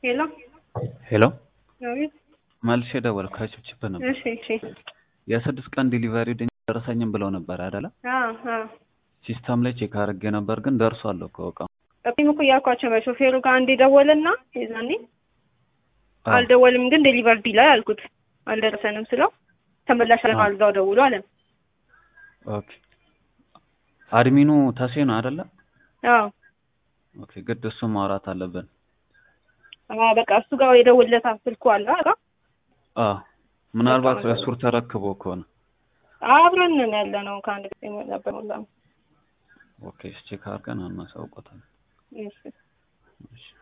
ሄሎ ሄሎ አቤት። መልሼ ደወልኩ ከችብችብ ነበር። እሺ እሺ። የስድስት ቀን ዲሊቨሪ ድን ደረሰኝም ብለው ነበር አይደለ? አዎ አዎ። ሲስተም ላይ ቼክ አድርጌ ነበር ግን ደርሷል እኮ እቃው። እኔም እኮ እያልኳቸው ነው ሾፌሩ ጋር አንዴ ደወለና የዛኔ አዎ። አልደወልም ግን ዴሊቨርድ ይላል አልኩት። አልደረሰንም ስለው ተመላሽ አለ አዎ። እዛው ደውሎ አለ። ኦኬ አድሚኑ ተሴ ነው አይደለ? አዎ ኦኬ ግድ እሱ ማውራት አለብን። አዎ በቃ እሱ ጋር የደውልለታ ስልኩ አለ በቃ አዎ ምናልባት በቃ እሱር ተረክቦ ከሆነ አብረን ነን ያለ ነው ከአንድ ጊዜ ነበር ሁላ ኦኬ ቼክ አድርገን እናሳውቆታለን። እሺ እሺ